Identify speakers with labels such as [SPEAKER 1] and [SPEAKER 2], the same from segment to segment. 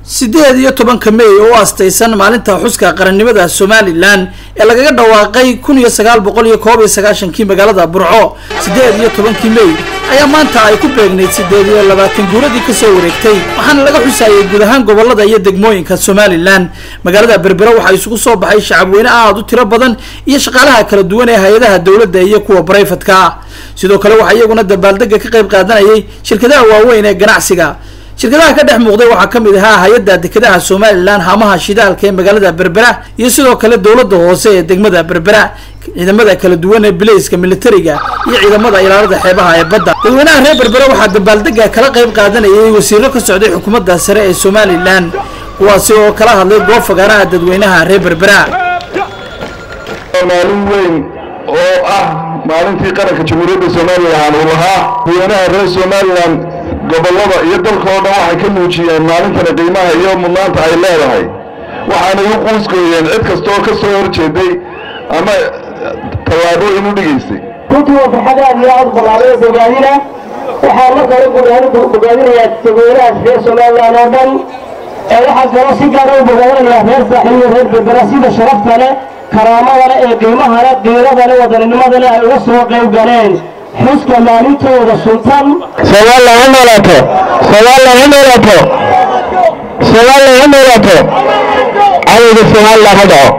[SPEAKER 1] sideed iyo tobanka may oo u astaysan maalinta xuska qarannimada somalilan ee lagaga dhawaaqay kun iyo sagaal boqol iyo koob iyo sagaashankii magaalada burco sideed iyo tobankii may ayaa maanta ay ku beegnayd sideed iyo labaatan guuradii kasoo wareegtay waxaana laga xusayay guud ahaan gobolada iyo degmooyinka somalilan magaalada berbera waxaa isugu soo baxay shacabweyne aada u tiro badan iyo shaqaalaha kala duwan ee hay-adaha dowladda iyo kuwa barayfadka ah sidoo kale waxaa iyaguna dabaaldega ka qayb qaadanayay shirkadaha waaweyn ee ganacsiga shirkadaha ka dhex muuqday waxaa ka mid ahaa hay-adda dekedaha somalilan haamaha shidaalka ee magaalada berbera iyo sidoo kale dowladda hoose ee degmada berbera ciidamada kala duwan ee bilayska militariga iyo ciidamada ilaalada xeebaha ee badda dadweynaha reer berbera waxaa dabaaldega kala qayb qaadanayay wasiiro ka socday xukuumadda sare ee somalilan kuwaasi oo kala hadlay goob fagaaraha dadweynaha reer berbera
[SPEAKER 2] maalin weyn oo ah maalintii qaranka jamhuuriyadda somalilan uu lahaa dadweynaha reer somalilan gobollada iyo dalka oo dhan waxay ka muujiyeen maalintana qiimaha iyo mudnaanta ay leedahay waxaanay u quusgooyeen cid kasta oo ka soo horjeeday ama tallaabooyin u dhigaysay
[SPEAKER 3] runtii waa farxad aad iyo aad ballaaray oo bogaadina waxaan marka hore bogaadin bogaadinayaa dadweynaha reer somalilan oo dhan ee waxaan kaloo si gaara u bogaadinayaa reer saaxiib iyo reer berbera sida sharafta leh karaamada leh ee qiimaha leh qiirada leh wadaninimada leh ay uga soo qayb galeen xuska maalintooda sultan
[SPEAKER 2] somalilan ha noolaato somalilan ha noolaato somalilan ha noolaato cadowga somalilan ha dhaco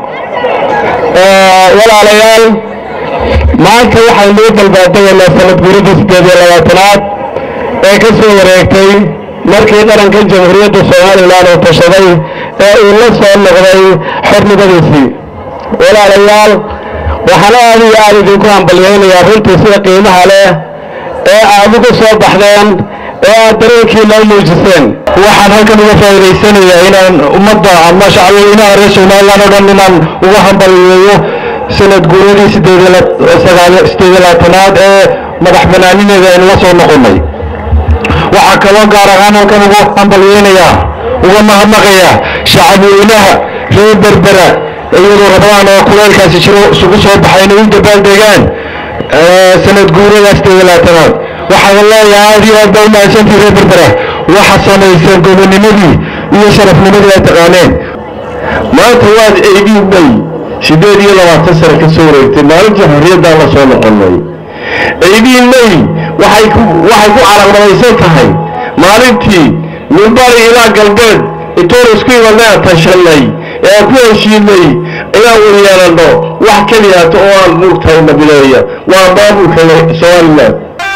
[SPEAKER 2] walaalayaal maanta waxaan loo balbaadaynaa sanad guuridii siddeed iyo labaatanaad ee ka soo wareegtay markii qaranka jamhuuriyadda somalilan uu tashaday ee uu la soo noqday xornimadiisii walaalayaal waxaan aad iyo aad idinku hambalyaynayaa runtii sida qiimaha leh ee aad uga soo baxdeen ee aad dareenkiina u muujiseen waxaan halkan uga faa'idaysanayaa inaan ummadda ama shacweynaha reer somalilan oo dhan inaan uga hambalyeeyo sanad guuradii sideed iyo labaatanaad ee madax banaanineeda aynu la soo noqonnay waxaa kaloo gaar ahaan halkan uga hambalyeynayaa uga mahadnaqayaa shacabweynaha reer berbera iyadoo rabaan oo kuleelkaasi jiro isugu soo baxay inay u dabaaldegaan sanad guurada sideed iyo labaatanaad waxaan leeyahay aad iyo aad baa u mahadsantii reer berbera waxa samayseen gobonimadii iyo sharafnimadii ay taqaaneen maanta waad eegin bay sideed iyo labaatan sano ka soo wareegtay maalintii xorriyaddaan la soo noqonnay ciidiin may waxay ku waxay ku caraqnamaysan tahay maalintii minbari ilaa galbeed intoonu isku imanaa tashanay ee aan ku heshiinay inaan waryeelanno wax keliyaato oo aan mugtahay nabileeya waa maamulka somalilan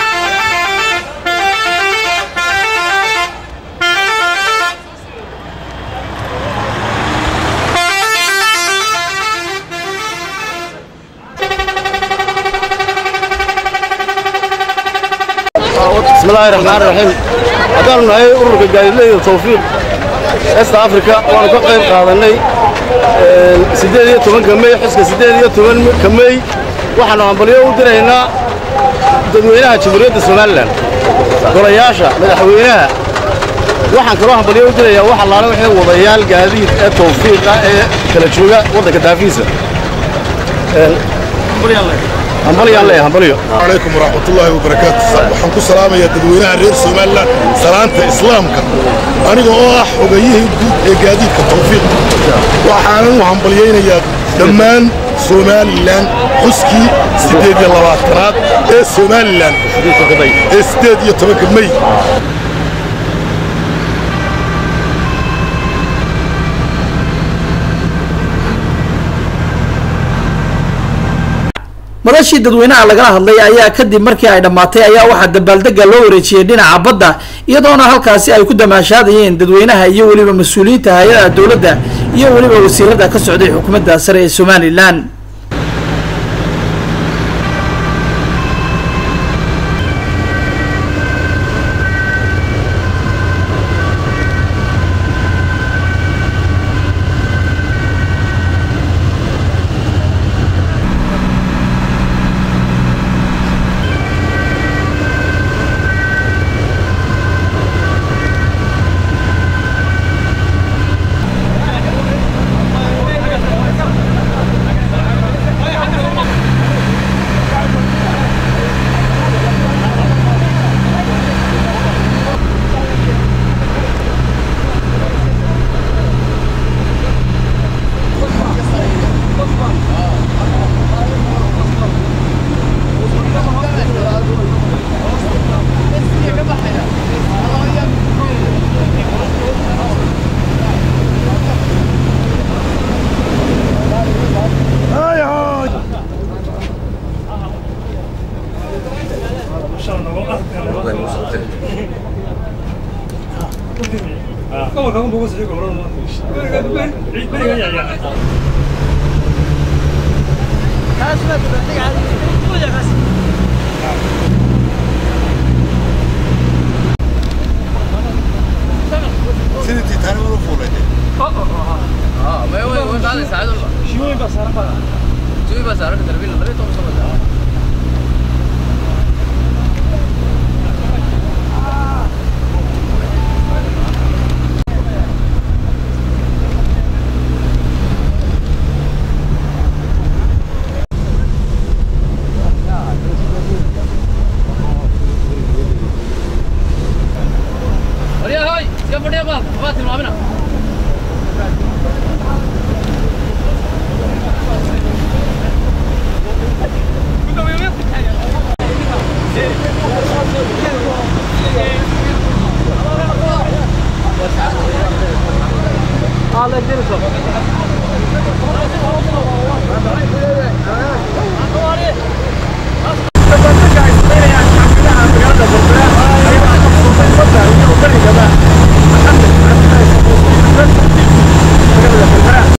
[SPEAKER 4] بسم الله الرحمن الرحيم haddaanu nahay ururka gaadiidleyda tawfiiq east africa waanu ka qayb qaadanay siddeed iyo tobanka mey xuska siddeed iyo tobanka mey waxaanu hambalyo u diraynaa dadweynaha jamhuuriyadda somalilan golayaasha madaxweynaha waxaan kaloo hambalyo u dirayaa wax allaale wixii wadayaal gaadiid ee tawfiiqa ee kala jooga waddanka daafiisa hambalyaan leeyahay hambalyo
[SPEAKER 5] عليكم ورحمة الله وبركاته waxaan ku salaamayaa dadweynaha reer Soomaaliland salaanta islaamka aniga oo ah xogayihii guud ee gaadiidka tawfiiq waxaan u hambalyeynayaa dhammaan Soomaaliland xuskii sideed iyo labaatanaad ee Soomaaliland ee sideed iyo tobanka May
[SPEAKER 1] madashii dadweynaha lagala hadlay ayaa kadib markii ay dhammaatay ayaa waxaa dabaaldega loo wareejiyey dhinaca badda iyadoona halkaasi ay ku damaashaadayeen dadweynaha iyo weliba mas-uuliyiinta hay-adaha dowladda iyo weliba wasiirada ka socday xukuumadda sare ee somalilan
[SPEAKER 5] sidii tiitaanimada u fuulay